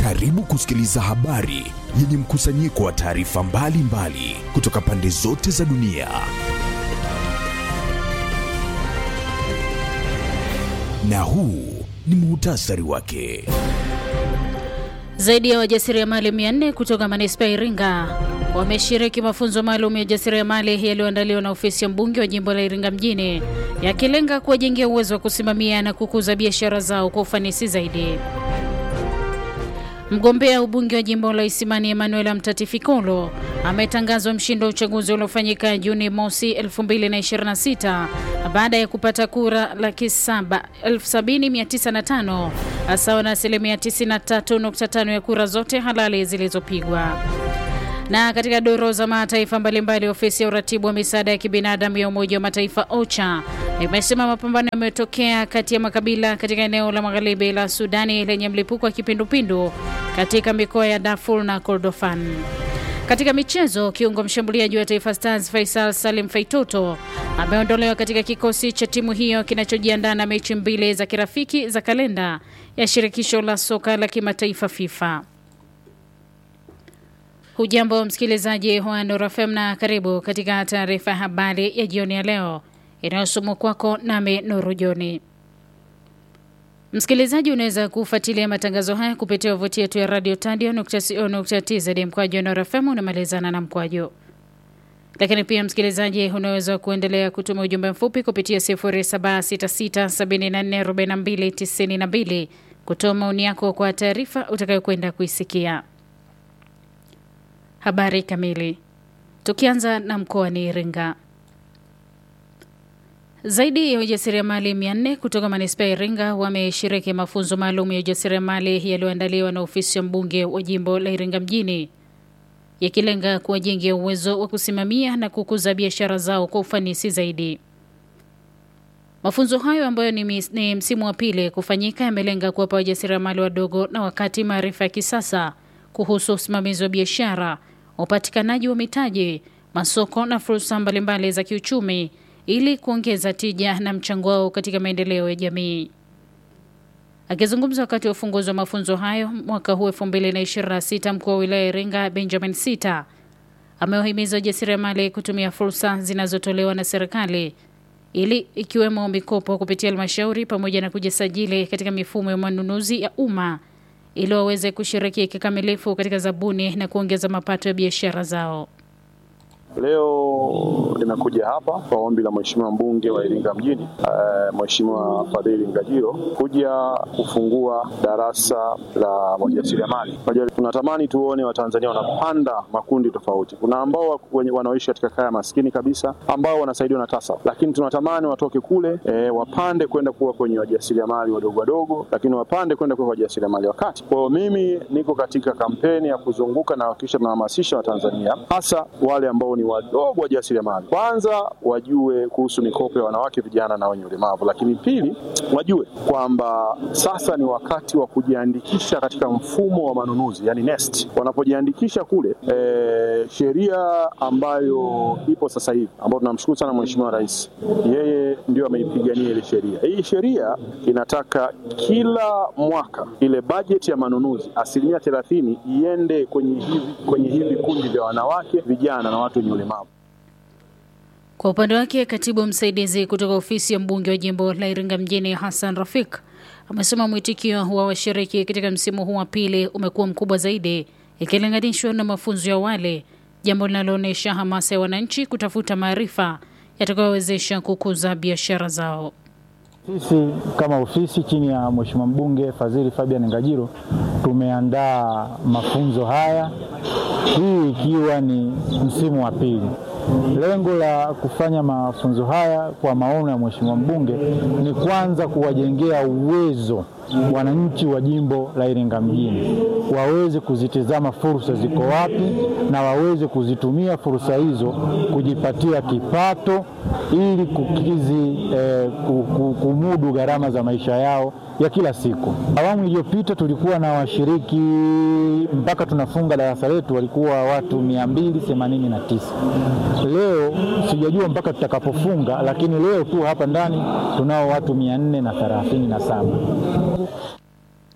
Karibu kusikiliza habari yenye mkusanyiko wa taarifa mbalimbali kutoka pande zote za dunia. Na huu ni muhtasari wake. Zaidi ya wajasiriamali 400 kutoka manispaa ya Iringa wameshiriki mafunzo maalum ya ujasiriamali yaliyoandaliwa na ofisi ya mbunge wa jimbo la Iringa mjini yakilenga kuwajengea uwezo wa kusimamia na kukuza biashara zao kwa ufanisi zaidi. Mgombea ubunge wa jimbo la Isimani Emmanuel Mtatifikolo ametangazwa mshindi wa uchaguzi uliofanyika Juni mosi 2026 baada ya kupata kura laki saba elfu sabini mia tisa na tano sawa na asilimia 93.5 ya kura zote halali zilizopigwa. Na katika doro za mataifa mbalimbali, ofisi ya uratibu wa misaada ya kibinadamu ya Umoja wa Mataifa OCHA imesema mapambano yametokea kati ya makabila katika eneo la magharibi la Sudani lenye mlipuko wa kipindupindu katika mikoa ya Darfur na Kordofan. Katika michezo, kiungo mshambuliaji wa Taifa Stars Faisal Salim Faitoto ameondolewa katika kikosi cha timu hiyo kinachojiandaa na mechi mbili za kirafiki za kalenda ya shirikisho la soka la kimataifa FIFA. Hujambo msikilizaji wa Nuru FM na karibu katika taarifa ya habari ya jioni ya leo inayosomwa kwako nami Nuru Joni. Msikilizaji, unaweza kufuatilia matangazo haya kupitia wavuti yetu ya radio tadio.co.tz mkwaju Nuru FM unamalizana na mkwaju. Lakini pia msikilizaji, unaweza kuendelea kutuma ujumbe mfupi kupitia 0766744292 kutoa maoni yako kwa taarifa utakayokwenda kuisikia. Habari kamili. Tukianza na mkoani Iringa. Zaidi ya ujasiriamali 400 kutoka manispaa ya Iringa wameshiriki mafunzo maalum ya ujasiriamali yaliyoandaliwa na ofisi ya mbunge wa jimbo la Iringa mjini yakilenga kuwajengea uwezo wa kusimamia na kukuza biashara zao kwa ufanisi zaidi. Mafunzo hayo ambayo ni, mis, ni msimu wa pili kufanyika yamelenga kuwapa wajasiriamali wadogo na wakati maarifa ya kisasa kuhusu usimamizi wa biashara, upatikanaji wa mitaji, masoko na fursa mbalimbali za kiuchumi ili kuongeza tija na mchango wao katika maendeleo ya jamii. Akizungumza wakati wa ufunguzi wa mafunzo hayo mwaka huu 2026, mkuu wa wilaya ya Iringa Benjamin Sita amewahimiza wajasiriamali kutumia fursa zinazotolewa na serikali ili ikiwemo mikopo kupitia halmashauri pamoja na kujisajili katika mifumo ya manunuzi ya umma ili waweze kushiriki kikamilifu katika zabuni na kuongeza mapato ya biashara zao. Leo nimekuja hapa kwa ombi la Mheshimiwa mbunge wa Iringa mjini uh, Mheshimiwa Fadhili Ngajilo kuja kufungua darasa la wajasiriamali. Tunatamani tuone Watanzania wanapanda makundi tofauti. Kuna ambao wanaoishi katika kaya maskini kabisa ambao wanasaidiwa na TASAF, lakini tunatamani watoke kule e, wapande kwenda kuwa kwenye wajasiriamali wadogo wadogo, lakini wapande kwenda kuwa wajasiriamali wa kati. Kwa hiyo mimi niko katika kampeni ya kuzunguka na kuhakikisha tunahamasisha Watanzania hasa wale ambao ni wadogo wajasiriamali, kwanza wajue kuhusu mikopo ya wanawake, vijana na wenye ulemavu, lakini pili wajue kwamba sasa ni wakati wa kujiandikisha katika mfumo wa manunuzi, yani NeST. Wanapojiandikisha kule e, sheria ambayo ipo sasa hivi ambayo tunamshukuru sana Mheshimiwa Rais, yeye ndio ameipigania ile sheria. Hii sheria inataka kila mwaka ile bajeti ya manunuzi asilimia thelathini iende kwenye hivi kwenye hivi vikundi vya wanawake, vijana na watu wenye ulemavu. Kwa upande wake, katibu msaidizi kutoka ofisi ya mbunge wa jimbo la Iringa mjini Hassan Rafik amesema mwitikio wa washiriki katika msimu huu wa pili umekuwa mkubwa zaidi ikilinganishwa na mafunzo ya awali, jambo linaloonyesha hamasa ya wananchi kutafuta maarifa yatakayowezesha kukuza biashara zao. Sisi kama ofisi chini ya Mheshimiwa mbunge Fadhili Fabian Ngajilo tumeandaa mafunzo haya, hii ikiwa ni msimu wa pili. Lengo la kufanya mafunzo haya kwa maono ya Mheshimiwa mbunge ni kwanza kuwajengea uwezo wananchi wa jimbo la Iringa mjini waweze kuzitizama fursa ziko wapi na waweze kuzitumia fursa hizo kujipatia kipato ili kukizi eh, kumudu gharama za maisha yao ya kila siku. Awamu iliyopita tulikuwa na washiriki mpaka tunafunga darasa letu walikuwa watu mia mbili themanini na tisa. Leo sijajua mpaka tutakapofunga, lakini leo tu hapa ndani tunao watu mia nne na thelathini na saba.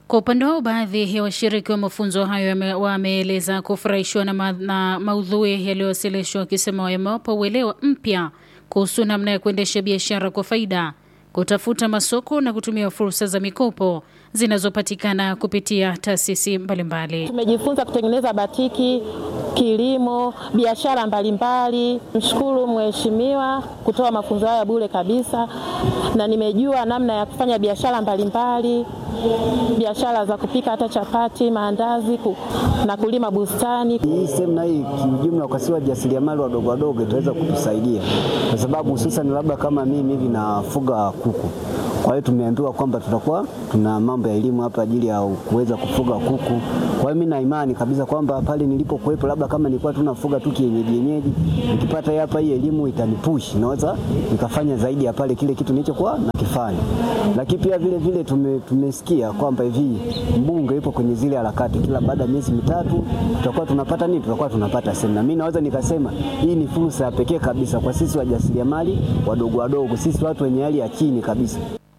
Kwa upande wao, baadhi ya washiriki wa mafunzo hayo wameeleza kufurahishwa na, ma na maudhui yaliyowasilishwa, wakisema yamewapa uelewa mpya kuhusu namna ya kuendesha biashara kwa faida, kutafuta masoko na kutumia fursa za mikopo zinazopatikana kupitia taasisi mbalimbali. Tumejifunza kutengeneza batiki, kilimo, biashara mbalimbali. Mshukuru mheshimiwa kutoa mafunzo haya bure kabisa, na nimejua namna ya kufanya biashara mbalimbali, biashara za kupika hata chapati, maandazi ku, na kulima bustani. Hii semina hii kiujumla, kwa sisi wajasiriamali wadogo wadogo itaweza kutusaidia kwa sababu hususan labda kama mimi hivi nafuga kuku kwa hiyo tumeambiwa kwamba tutakuwa tuna mambo ya elimu hapa ajili ya kuweza kufuga kuku. Kwa hiyo mimi na imani kabisa kwamba pale nilipokuwepo, labda kama nilikuwa tunafuga tu kienyeji yenyeji, nikipata hapa hii elimu itanipush, naweza nikafanya zaidi ya pale kile kitu nilichokuwa nakifanya. Lakini pia vile vile tume, tumesikia kwamba hivi mbunge yupo kwenye zile harakati, kila baada ya miezi mitatu tutakuwa tunapata nini, tutakuwa tunapata semina. Mimi naweza nikasema hii ni fursa ya pekee kabisa kwa sisi wajasiriamali wadogo wadogo, sisi watu wenye hali ya chini kabisa.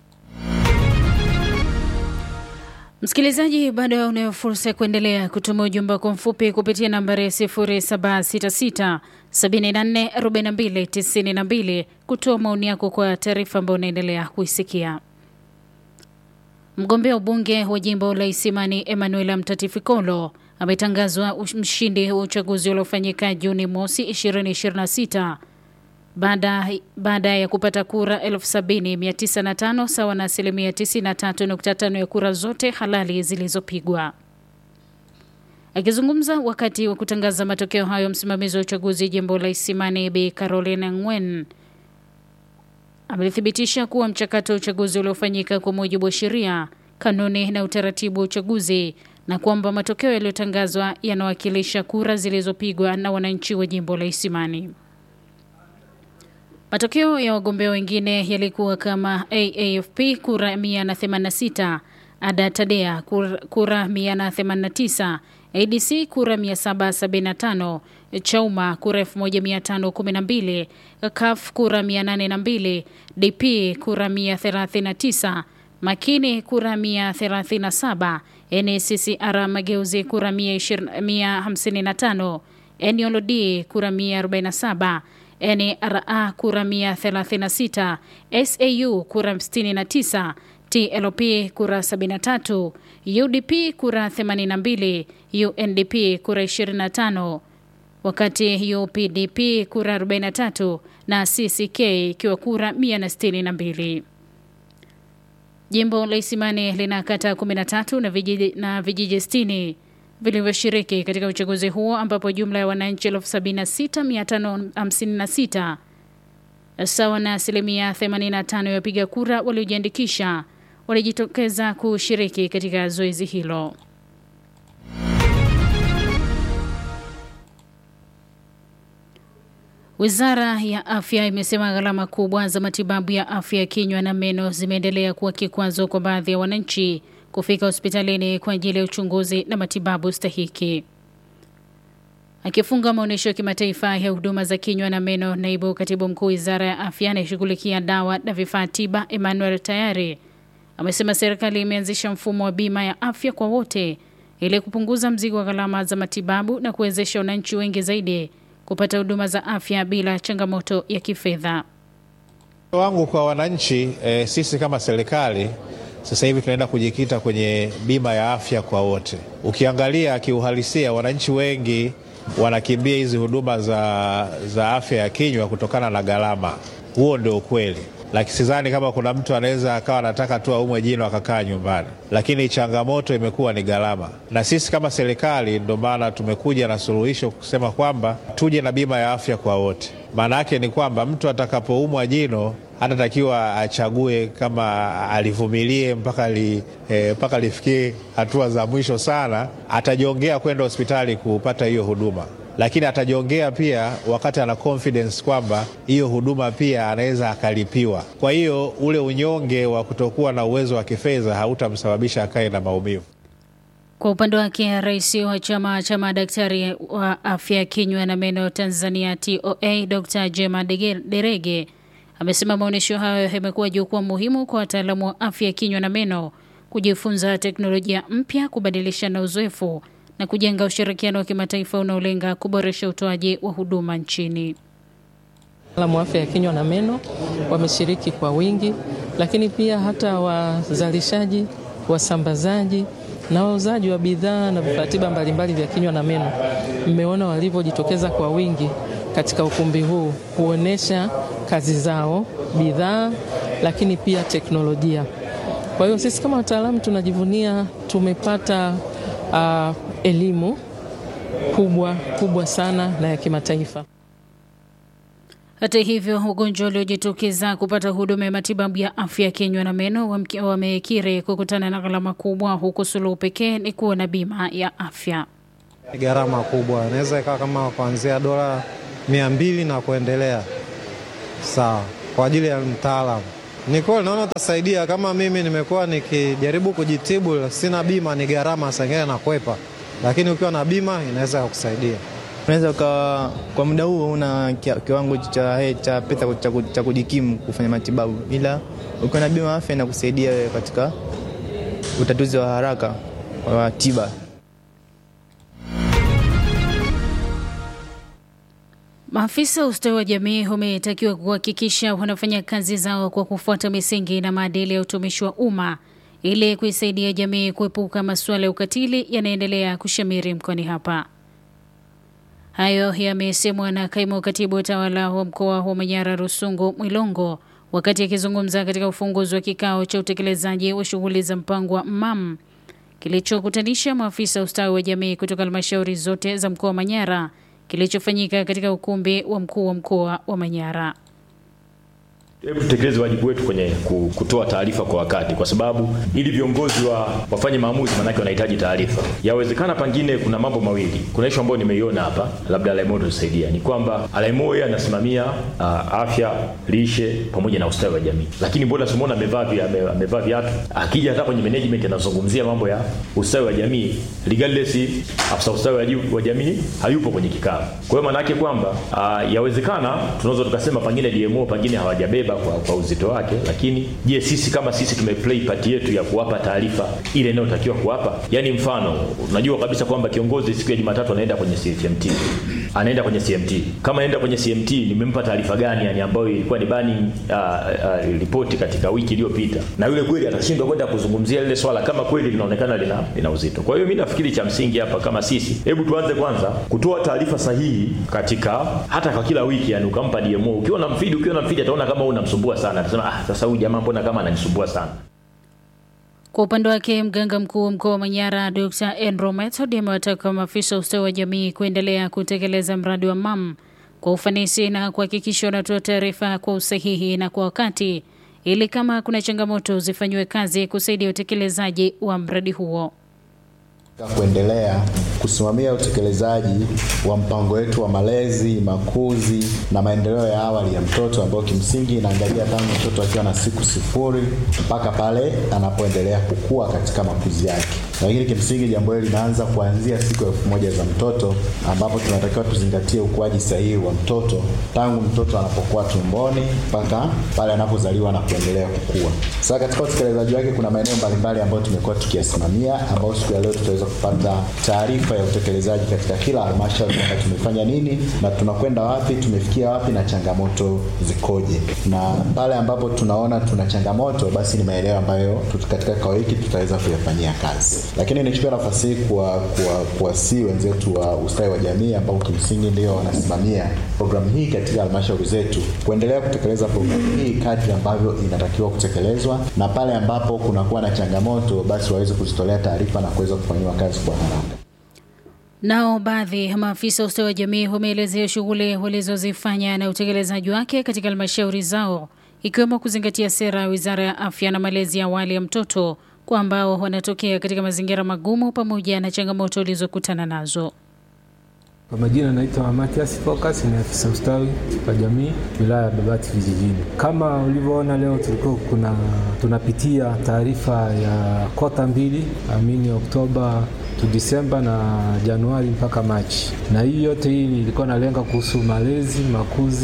Msikilizaji, bado unayo fursa ya kuendelea kutuma ujumbe wako mfupi kupitia nambari ya 0766 744292 kutoa maoni yako kwa taarifa ambayo unaendelea kuisikia. Mgombea ubunge wa jimbo la Isimani Emmanuel Mtatifikolo ametangazwa mshindi wa uchaguzi uliofanyika Juni mosi 2026 baada baada ya kupata kura 70905 sawa na asilimia 93.5 ya kura zote halali zilizopigwa. Akizungumza wakati wa kutangaza matokeo hayo, msimamizi wa uchaguzi jimbo la Isimani Bi Caroline Ngwen amethibitisha kuwa mchakato wa uchaguzi uliofanyika kwa mujibu wa sheria, kanuni na utaratibu wa uchaguzi na kwamba matokeo yaliyotangazwa yanawakilisha kura zilizopigwa na wananchi wa jimbo la Isimani. Matokeo ya wagombea wengine yalikuwa kama AAFP kura 186, Ada Tadea kura 189, ADC kura 775, Chauma kura 1512, CUF kura 802, DP kura 139, Makini kura 137, NCCR Mageuzi kura 155, NLD kura 147 NRA kura 136, SAU kura 69, TLP kura 73, UDP kura 82, UNDP kura 25, wakati UPDP kura 43 na CCK ikiwa kura 162. Jimbo la Isimani lina kata 13 na vijiji, na vijiji 60 vilivyoshiriki katika uchaguzi huo ambapo jumla ya wananchi 76556 sawa na asilimia 85 ya wapiga kura waliojiandikisha walijitokeza kushiriki katika zoezi hilo. Wizara ya Afya imesema gharama kubwa za matibabu ya afya ya kinywa na meno zimeendelea kuwa kikwazo kwa baadhi ya wananchi kufika hospitalini kwa ajili ya uchunguzi na matibabu stahiki. Akifunga maonyesho ya kimataifa ya huduma za kinywa na meno, naibu katibu mkuu wizara ya afya anayeshughulikia dawa na vifaa tiba Emmanuel Tayari amesema serikali imeanzisha mfumo wa bima ya afya kwa wote ili kupunguza mzigo wa gharama za matibabu na kuwezesha wananchi wengi zaidi kupata huduma za afya bila changamoto ya kifedha. wangu kwa wananchi e, sisi kama serikali sasa hivi tunaenda kujikita kwenye bima ya afya kwa wote. Ukiangalia kiuhalisia, wananchi wengi wanakimbia hizi huduma za, za afya ya kinywa kutokana na gharama. Huo ndio ukweli, lakini sidhani kama kuna mtu anaweza akawa anataka tu aumwe jino akakaa nyumbani, lakini changamoto imekuwa ni gharama, na sisi kama serikali ndio maana tumekuja na suluhisho kusema kwamba tuje na bima ya afya kwa wote. Maana yake ni kwamba mtu atakapoumwa jino hatatakiwa achague kama alivumilie mpaka li, eh, mpaka lifikie hatua za mwisho sana. Atajiongea kwenda hospitali kupata hiyo huduma, lakini atajiongea pia wakati ana confidence kwamba hiyo huduma pia anaweza akalipiwa. Kwa hiyo ule unyonge wa kutokuwa na uwezo wa kifedha hautamsababisha akae na maumivu. Kwa upande wake, rais wa chama cha madaktari wa afya ya kinywa na meno Tanzania TOA Dr. Jema Derege amesema maonyesho hayo yamekuwa jukwaa muhimu kwa wataalamu wa afya ya kinywa na meno kujifunza teknolojia mpya, kubadilishana uzoefu na kujenga ushirikiano wa kimataifa unaolenga kuboresha utoaji wa huduma nchini. Wataalamu wa afya ya kinywa na meno wameshiriki kwa wingi, lakini pia hata wazalishaji, wasambazaji na wauzaji wa bidhaa na vifaa tiba mbalimbali vya kinywa na meno. Mmeona walivyojitokeza kwa wingi katika ukumbi huu kuonesha kazi zao, bidhaa, lakini pia teknolojia. Kwa hiyo sisi kama wataalamu tunajivunia tumepata uh, elimu kubwa kubwa sana na ya kimataifa. Hata hivyo, wagonjwa waliojitokeza kupata huduma ya matibabu ya afya ya kinywa na meno wamekiri kukutana na gharama kubwa, huku suluhu pekee ni kuwa na bima ya afya. Gharama kubwa inaweza ikawa kama kuanzia dola mia mbili na kuendelea, sawa, kwa ajili ya mtaalamu. Ni kweli naona utasaidia. Kama mimi nimekuwa nikijaribu kujitibu, sina bima, ni gharama sengine nakwepa, lakini ukiwa na bima inaweza kukusaidia. Unaweza ukawa kwa muda huo una kiwango cha cha pesa cha kujikimu kufanya matibabu, ila ukiwa na bima afya inakusaidia wewe katika utatuzi wa haraka wa tiba. Maafisa wa ustawi wa jamii wametakiwa kuhakikisha wanafanya kazi zao kwa kufuata misingi na maadili ya utumishi wa umma ili kuisaidia jamii kuepuka masuala ya ukatili yanaendelea kushamiri mkoani hapa. Hayo yamesemwa na kaimu katibu utawala wa mkoa wa Manyara Rusungu Mwilongo wakati akizungumza katika ufunguzi wa kikao cha utekelezaji wa shughuli za mpango wa MAM kilichokutanisha maafisa ustawi wa jamii kutoka halmashauri zote za mkoa wa Manyara kilichofanyika katika ukumbi wa mkuu wa mkoa wa Manyara. Hebu tutekeleze wajibu wetu kwenye kutoa taarifa kwa wakati, kwa sababu ili viongozi wa wafanye maamuzi, manake wanahitaji taarifa. Yawezekana pengine kuna mambo mawili. Kuna ishu ambayo nimeiona hapa, labda Alaimo tusaidia, ni kwamba Alaimo yeye anasimamia uh, afya, lishe pamoja na ustawi wa jamii, lakini mbona simuona amevaa amevaa viatu, akija hata kwenye management anazungumzia mambo ya ustawi wa jamii, regardless afisa ustawi wa jamii hayupo kwenye kikao. Kwa hiyo maana yake kwamba uh, yawezekana tunaweza tukasema pengine DMO pengine hawajabeba kwa, kwa uzito wake, lakini je, sisi kama sisi tumeplay part yetu ya kuwapa taarifa ile inayotakiwa kuwapa? Yani mfano, unajua kabisa kwamba kiongozi siku ya Jumatatu anaenda kwenye CMT, anaenda kwenye CMT. Kama anaenda kwenye CMT, nimempa taarifa gani yani ambayo ilikuwa ni bani uh, uh, ripoti katika wiki iliyopita, na yule kweli atashindwa kwenda kuzungumzia lile swala kama kweli linaonekana lina, lina uzito. Kwa hiyo mimi nafikiri cha msingi hapa kama sisi, hebu tuanze kwanza kutoa taarifa sahihi katika hata kwa kila wiki, yani ukampa DMO, ukiwa na mfidi, ukiwa na mfidi ataona kama una msumbua sana, atasema ah, sasa huyu jamaa mbona kama ananisumbua sana. Kwa upande wake mganga mkuu wa mkoa wa Manyara Dr. Andrew Method amewataka maafisa ustawi wa jamii kuendelea kutekeleza mradi wa MAM kwa ufanisi na kuhakikisha wanatoa taarifa kwa usahihi na kwa wakati ili kama kuna changamoto zifanyiwe kazi kusaidia utekelezaji wa mradi huo kuendelea kusimamia utekelezaji wa mpango wetu wa malezi, makuzi na maendeleo ya awali ya mtoto ambao kimsingi inaangalia tangu mtoto akiwa na siku sifuri mpaka pale anapoendelea kukua katika makuzi yake. Lakini kimsingi jambo hili linaanza kuanzia siku elfu moja za mtoto ambapo tunatakiwa tuzingatie ukuaji sahihi wa mtoto tangu mtoto anapokuwa tumboni mpaka pale anapozaliwa na kuendelea kukua. Sasa katika utekelezaji wake kuna maeneo mbalimbali ambayo tumekuwa tukiyasimamia, ambayo siku ya leo tutaweza kupata taarifa ya utekelezaji katika kila halmashauri kwamba tumefanya nini na tunakwenda wapi, tumefikia wapi na changamoto zikoje. Na pale ambapo tunaona tuna changamoto, basi ni maeneo ambayo katika kikao hiki tutaweza kuyafanyia kazi. Lakini nichukue nafasi hii kuwa kuwasii wenzetu wa ustawi wa jamii ambao kimsingi ndio wanasimamia programu hii katika halmashauri zetu kuendelea kutekeleza programu hii kadri ambavyo inatakiwa kutekelezwa, na pale ambapo kunakuwa na changamoto, basi waweze kuzitolea taarifa na kuweza kufanyiwa kazi kwa haraka. Nao baadhi ya maafisa wa ustawi wa jamii wameelezea shughuli walizozifanya na utekelezaji wake katika halmashauri zao, ikiwemo kuzingatia sera ya Wizara ya Afya na malezi ya awali ya mtoto kwa ambao wanatokea katika mazingira magumu pamoja na changamoto walizokutana nazo. Kwa majina naitwa Matias Focus, ni afisa ustawi wa jamii wilaya ya Babati vijijini. Kama ulivyoona leo, tulikuwa kuna tunapitia taarifa ya kota mbili amini Oktoba tu Disemba na Januari mpaka Machi, na hii yote hii ilikuwa nalenga kuhusu malezi, makuzi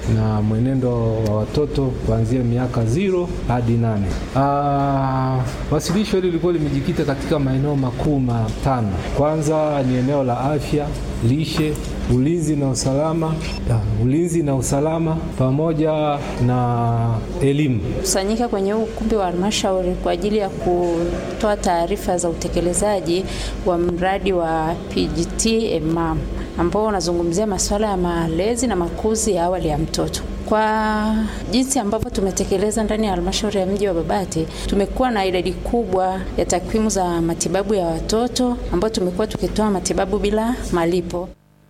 na mwenendo wa watoto kuanzia miaka zero hadi nane. Ah, wasilisho hili lilikuwa limejikita katika maeneo makuu matano. Kwanza ni eneo la afya, lishe, ulinzi na usalama, ya, ulinzi na usalama pamoja na elimu. kusanyika kwenye huu ukumbi wa halmashauri kwa ajili ya kutoa taarifa za utekelezaji wa mradi wa PGT EMAM ambao unazungumzia masuala ya malezi na makuzi ya awali ya mtoto. Kwa jinsi ambavyo tumetekeleza ndani ya halmashauri ya mji wa Babati, tumekuwa na idadi kubwa ya takwimu za matibabu ya watoto ambao tumekuwa tukitoa matibabu bila malipo.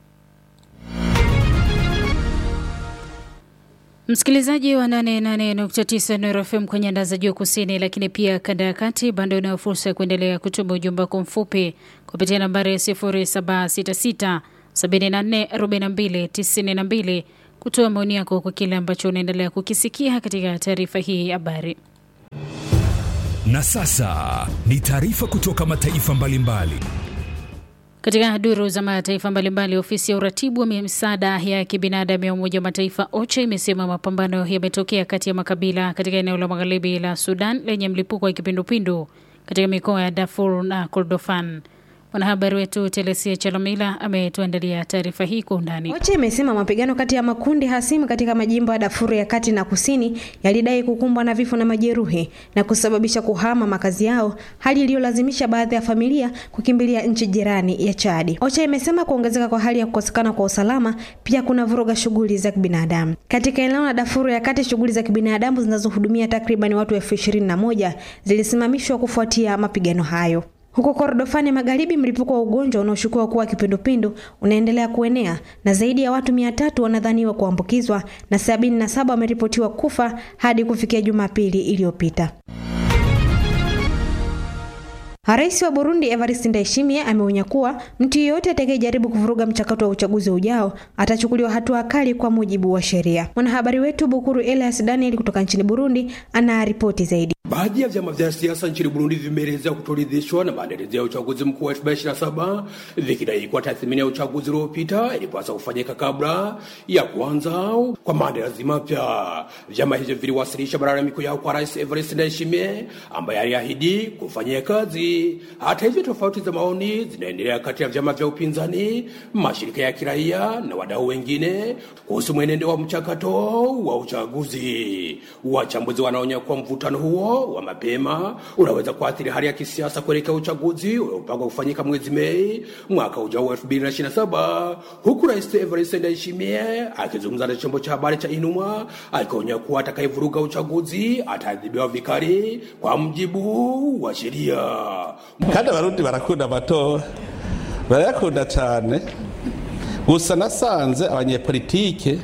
Msikilizaji wa 88.9 Nuru FM kwenye anda za juu kusini, lakini pia kanda ya kati, bado unayo fursa ya kuendelea kutuma ujumbe wako mfupi kupitia nambari ya 0766 74 42 92 kutoa maoni yako kwa kile ambacho unaendelea kukisikia katika taarifa hii ya habari. Na sasa ni taarifa kutoka mataifa mbalimbali. Katika duru za mataifa mbalimbali, ofisi ya uratibu wa misaada ya kibinadamu ya Umoja wa Mataifa OCHA imesema mapambano yametokea kati ya makabila katika eneo la magharibi la Sudan lenye mlipuko wa kipindupindu katika mikoa ya Darfur na Kordofan. Mwanahabari wetu Telesia Chalamila ametuandalia taarifa hii kwa undani. OCHA imesema mapigano kati ya makundi hasimu katika majimbo ya Darfur ya kati na kusini yalidai kukumbwa na vifo na majeruhi na kusababisha kuhama makazi yao, hali iliyolazimisha baadhi ya familia kukimbilia nchi jirani ya Chadi. OCHA imesema kuongezeka kwa hali ya kukosekana kwa usalama pia kuna vuruga shughuli za kibinadamu katika eneo la Darfur ya kati. Shughuli za kibinadamu zinazohudumia takriban watu elfu ishirini na moja zilisimamishwa kufuatia mapigano hayo. Huko Kordofani Magharibi, mlipuko wa ugonjwa unaoshukiwa kuwa kipindupindu unaendelea kuenea na zaidi ya watu mia tatu wanadhaniwa kuambukizwa na sabini na saba wameripotiwa kufa hadi kufikia Jumapili iliyopita. Rais wa Burundi Evariste Ndayishimiye ameonya kuwa mtu yeyote atakayejaribu kuvuruga mchakato wa uchaguzi ujao atachukuliwa hatua kali kwa mujibu wa sheria. Mwanahabari wetu Bukuru Elias Daniel kutoka nchini Burundi ana ripoti zaidi. Baadhi ya vyama vya siasa nchini Burundi vimeelezea kutoridhishwa na maandalizi ya uchaguzi mkuu wa 2027 vikidai kuwa tathmini ya uchaguzi uliopita ilipaswa kufanyika kabla ya kuanza kwa maandalizi mapya. Vyama hivyo viliwasilisha malalamiko yao kwa Rais Evariste Ndayishimiye ambaye aliahidi kufanyia kazi. Hata hivyo, tofauti za maoni zinaendelea kati ya vyama vya upinzani, mashirika ya kiraia na wadau wengine kuhusu mwenendo wa mchakato wa uchaguzi. Wachambuzi wanaonya kuwa mvutano huo wa mapema unaweza kuathiri hali ya kisiasa kuelekea uchaguzi uliopangwa kufanyika mwezi Mei mwaka ujao wa 2027 huku Rais Evariste Ndayishimiye akizungumza na chombo cha habari cha Inuma akionya kuwa atakayevuruga uchaguzi ataadhibiwa vikali kwa mjibu wa sheria. kandi abarundi barakunda amatora barayakunda cyane gusa nasanze abanyepolitike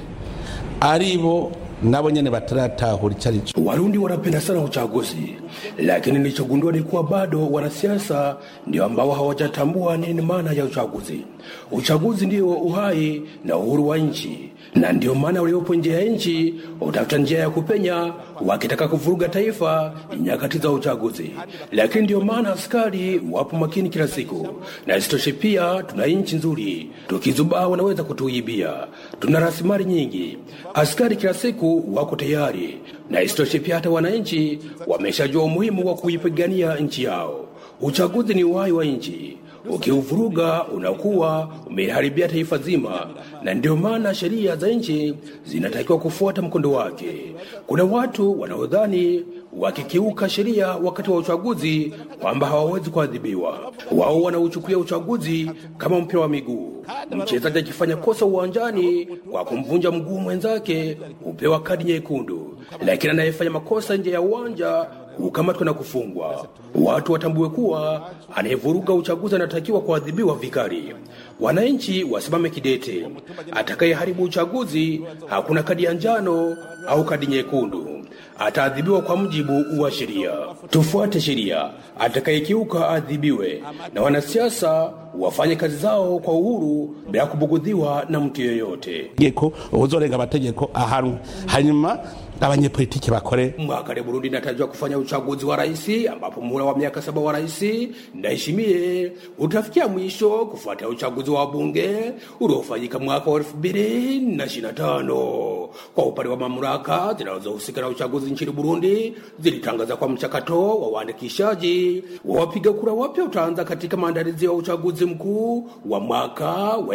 ari bo nabo nyene bataratahura icyo ari cyo. Warundi wanapenda sana uchaguzi, lakini nilichogundua ni kuwa bado wanasiasa ndio ambao hawajatambua nini maana ya uchaguzi. Uchaguzi ndio uhai na uhuru wa nchi, na ndio maana waliopo nje ya nchi utafuta njia ya kupenya wakitaka kuvuruga taifa nyakati za uchaguzi. Lakini ndio maana askari wapo makini kila siku, na isitoshe pia tuna nchi nzuri, tukizubaa wanaweza kutuibia. Tuna rasilimali nyingi, askari kila siku wako tayari, na isitoshe pia hata wananchi wameshajua umuhimu wa kuipigania nchi yao. Uchaguzi ni uhai wa nchi ukiuvuruga unakuwa umeharibia taifa zima, na ndio maana sheria za nchi zinatakiwa kufuata mkondo wake. Kuna watu wanaodhani wakikiuka sheria wakati wa uchaguzi kwamba hawawezi kuadhibiwa. Wao wanauchukulia uchaguzi kama mpira wa miguu. Mchezaji akifanya kosa uwanjani kwa kumvunja mguu mwenzake hupewa kadi nyekundu, lakini anayefanya makosa nje ya uwanja hukamatwa na kufungwa. Watu watambue kuwa anayevuruga uchaguzi anatakiwa kuadhibiwa vikali. Wananchi wasimame kidete. Atakayeharibu uchaguzi, hakuna kadi ya njano au kadi nyekundu, ataadhibiwa kwa mujibu wa sheria. Tufuate sheria, atakayekiuka adhibiwe, na wanasiasa wafanye kazi zao kwa uhuru bila kubugudhiwa na mtu yeyote. Tegeko uzorenga amategeko ahanwe hanyuma abanyepolitiki bakore Mwaka wa Burundi inatarajiwa kufanya uchaguzi wa rais ambapo muhula wa miaka saba wa rais Ndayishimiye utafikia mwisho kufuatia uchaguzi wa bunge uliofanyika mwaka wa elfu mbili na ishirini na tano. Kwa upande wa mamlaka zinazohusika na uchaguzi nchini Burundi zilitangaza kwa mchakato wa uandikishaji wa wapiga kura wapya utaanza katika maandalizi ya uchaguzi mkuu wa mwaka wa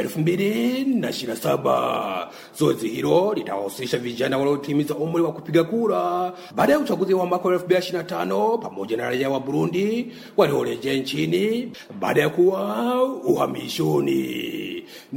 2027. Zoezi hilo litawahusisha vijana waliotimiza umri wa kupiga kura baada ya uchaguzi wa mwaka wa 2025 pamoja na raia wa Burundi waliorejea nchini baada ya kuwa uhamishoni.